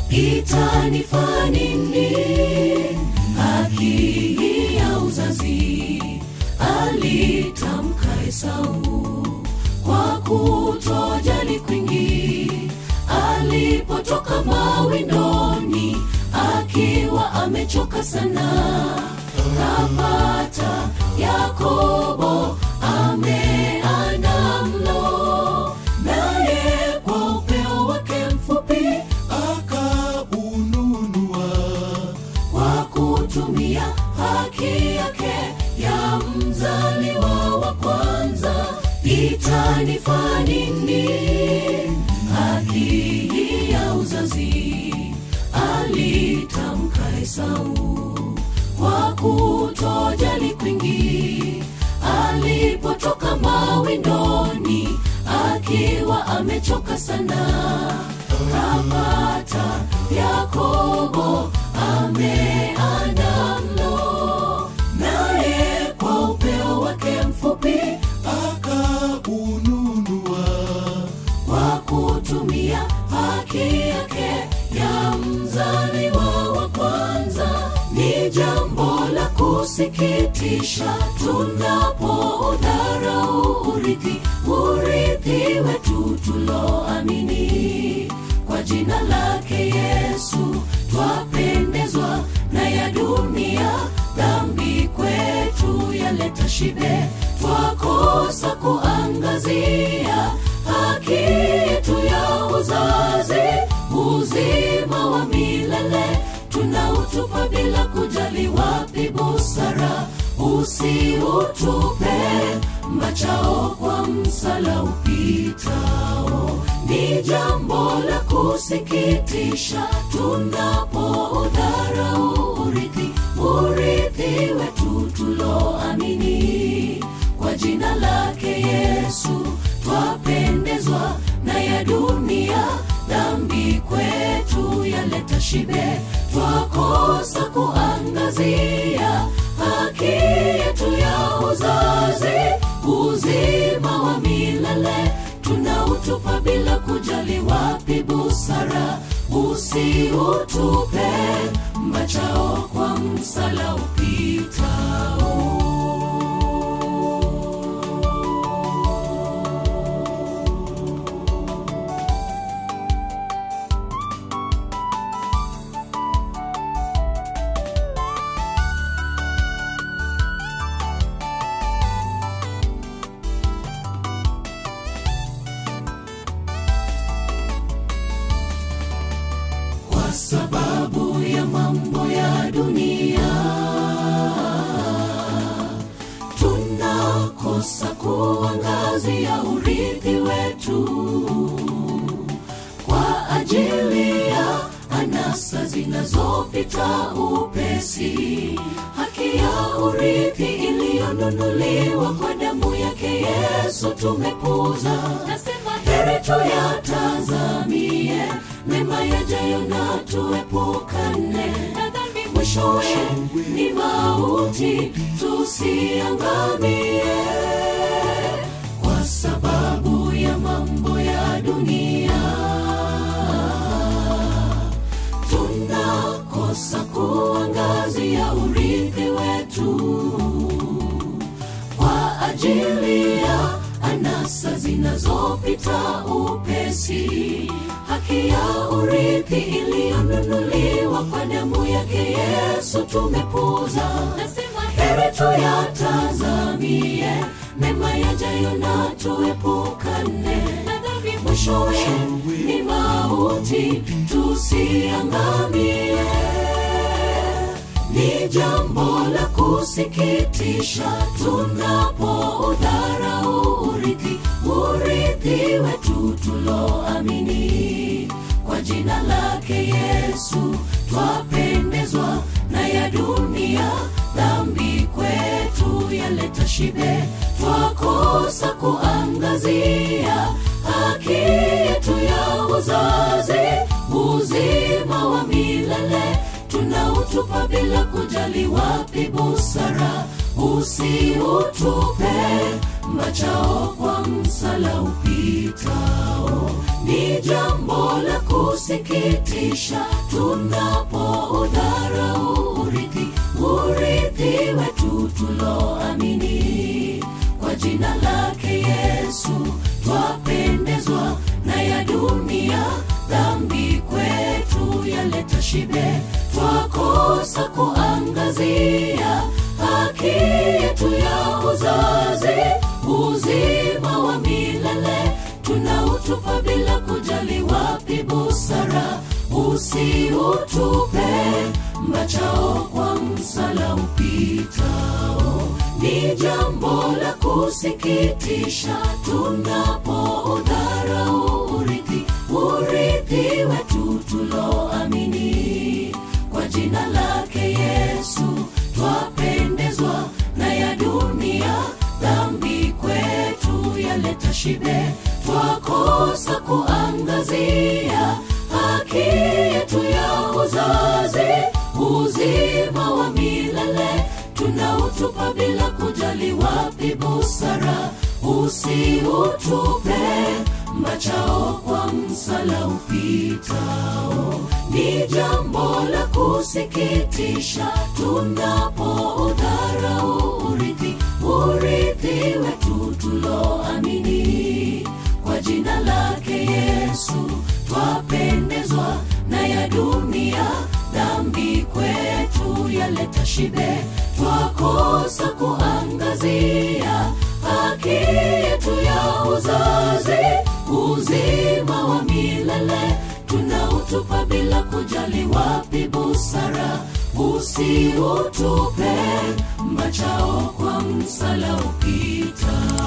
itanifaa nini haki hii ya uzazi alitamka esau kwa kutojali kwingi alipotoka mawindoni akiwa amechoka sana kapata yakobo ameanda mlo naye kwa upeo wake mfupi akaununua kwa kutumia haki yake ya mzaliwa wa kwanza itanifaa nini haki hii ya uzazi alitamka esau kwa kutojali kwingi alipotoka mawindoni akiwa amechoka sana kapata yakobo ameanda mlo naye kwa upeo wake mfupi akaununua kwa kutumia haki yake ya mzaliwa wa kwanza ni jambo la kusikitisha tunapoudharau urithi urithi wetu tuloamini kwa jina lake yesu twapendezwa na ya dunia dhambi kwetu yaleta shibe twakosa kuangazia haki yetu ya uzazi uzima wa milele tunautupa bila kujali wapi busara usiutupe machao kwa msala upitao ni jambo la kusikitisha tunapoudharau urithi urithi wetu tuloamini kwa jina lake yesu twapendezwa na ya dunia dhambi kwetu yaleta shibe twakosa kuangazia haki yetu ya uzazi uzima wa milele tunautupa bila kujali wapi busara usiutupe mbachao kwa msala upitao kwa sababu ya mambo ya dunia tunakosa kuangazia urithi wetu kwa ajili ya anasa zinazopita upesi haki ya urithi iliyonunuliwa kwa damu yake yesu tumepuza nasema heri tuyatazamie mema yajayo na tuepukane na dhambi mwishowe ni mauti tusiangamie kwa sababu ya mambo ya dunia tunakosa kuangazia urithi wetu kwa ajili ya anasa zinazopita upesi haki ya urithi iliyonunuliwa kwa damu yake yesu tumepuza nasema heri tuyatazamie mema yajayo na tuepukane na dhambi mwishowe ni mauti tusiangamie ni jambo la kusikitisha tunapoudharau urithi urithi wetu tuloamini kwa jina lake yesu twapendezwa na ya dunia dhambi kwetu yaleta shibe twakosa kuangazia haki yetu ya uzazi uzima wa milele tunautupa bila kujali wapi busara usiutupe machao kwa msala upitao ni jambo la kus kusikitisha tunapoudharau urithi urithi wetu tuloamini kwa jina lake yesu twapendezwa na ya dunia dhambi kwetu yaleta shibe twakosa kuangazia haki yetu ya uzazi uzima wa milele tunautupa bila kujali wapi busara usiutupe mbachao kwa msala upitao ni jambo la kusikitisha tunapoudharau urithi urithi wetu tuloamini kwa jina lake yesu twapendezwa na ya dunia dhambi kwetu yaleta shibe twakosa kuangazia haki yetu ya uzazi uzima wa milele tunautupa bila kujali wapi busara usiutupe mbachao kwa msala upitao ni jambo la kusikitisha tunapoudharau urithi urithi wetu tuloamini kwa jina lake yesu twapendezwa na ya dunia dhambi kwetu yaleta shibe twakosa kuangazia haki yetu ya uzazi uzima wa milele tunautupa bila kujali wapi busara usiutupe mbachao kwa msala upita